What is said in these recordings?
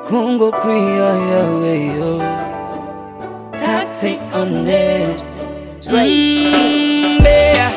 kungo kwiya yaweyo tate on it Mm, yeah.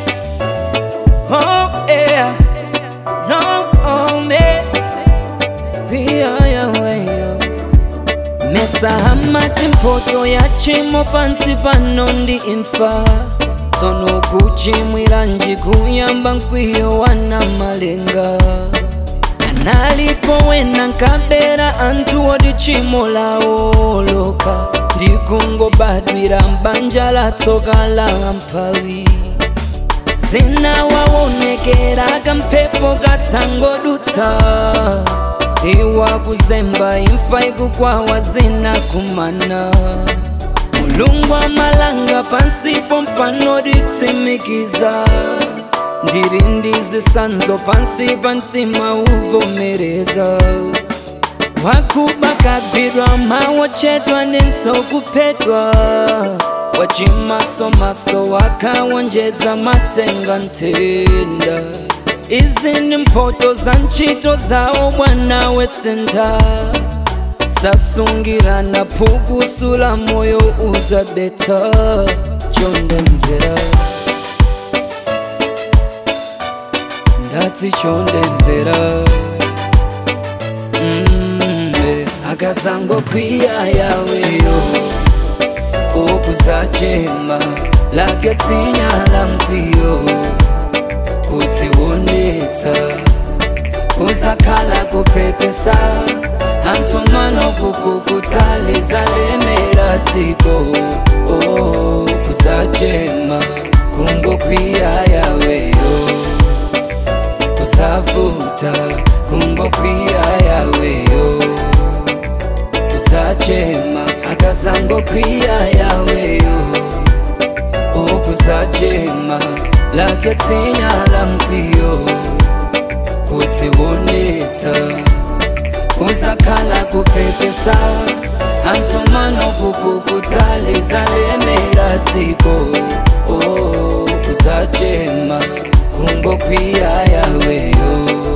Oh yeah, no oh me kwiya yaweyo mesa hamati mpoto yachimo pansi pano ndi imfa tsono kuchimwira njikuyamba nkwiyo wana malenga analipo wena nkabera anthu oti tchimo lawo loka ndikungobadwira mbanja la tsoka la mphawi zina waonekera kamphepo katangodutsa iwa kuzemba imfa ikukwawa zina kumana mulungu amalanga pansipo mpano ditsimikiza ndiri ndizisanzo pansi pa mtima uvomereza wakuba kagwidwa mawochedwa nenso kuphedwa wachimasomaso wakawonjeza matenga ntenda izi ni mphoto za ntchito zawo bwana wesentha sasungirana phukusula moyo uzabetha chondemvera ndati chondemvera mm, eh, akazango kwiya yaweyo okuzachema lake tsinya la mkwiyo kudziwonetsa kuzakhala kupepesa antsumano kukukutalizalemera dziko oh, kuzachema kungokwiya yaweyo kusavuta kungokwiya yaweyo kusachema akazangokwiya yaweyo okuzachema lake tsinya la mkwiyo kudziwonetsa kuzakhala kupepesa antsumano kukukutalizalemera dziko oh, kuzachema kungokwiya yaweyo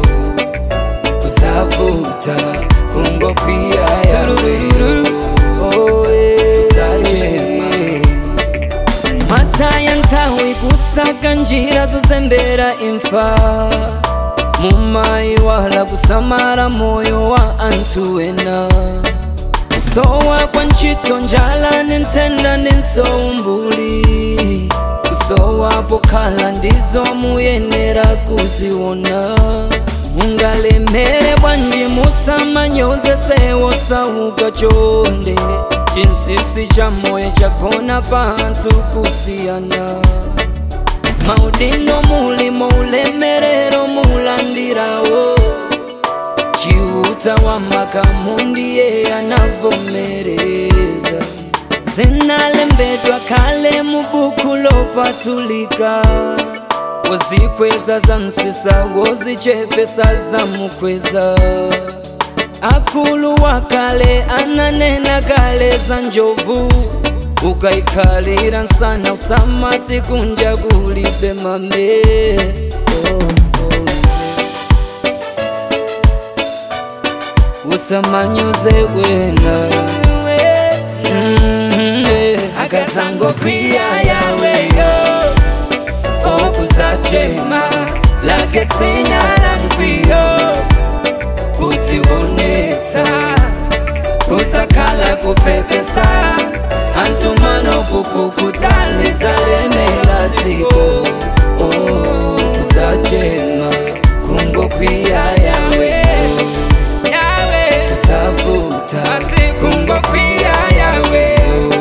kusavuta kungokwiya yaweyo oh, yeah. kuzachema mataya nthawi kusaka njira zozembera imfa mumayiwala kusamala moyo wa anthu ena kusowa kwa ntchito njala ni nthenda ndi nsoumbuli kusowa pokhala ndizo muyenera kuziona mungalemere bwanji musamanyoze sewo sauka chonde chinsisi cha moyo chagona panthu kusiyana maudindo mulimo ulemerero mulandirawo chiuta wa makamundiye anavomereza zinalembedwa kale mubuku lopatulika wozikweza za msisa wozichepesa za mukweza akulu wa kale ananena kale za njovu ukaikhalira nsana usamati kunja kulibe mame oh, oh, yeah. usamanyuze wena mm, yeah. akazangokwiya yaweyo okuzachema lake tsinya la mkwiyo kudziwonetsa kusakhala kupepesa antsumano kukukutalizalemera dziko oh, kusachema kungokwiya yawe kusavuta kungokwiya yawe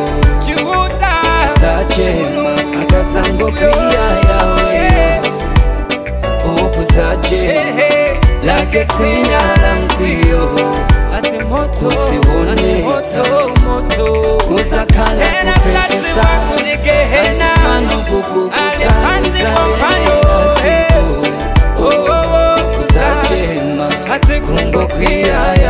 kusachema akasangokwiya yawe oh, kusachema lake tsinya la mkwiyo ati moto kudziwonetsa kuzakhala kupepesa antsumano kukukutalizalemera dziko kusachema kungokwiya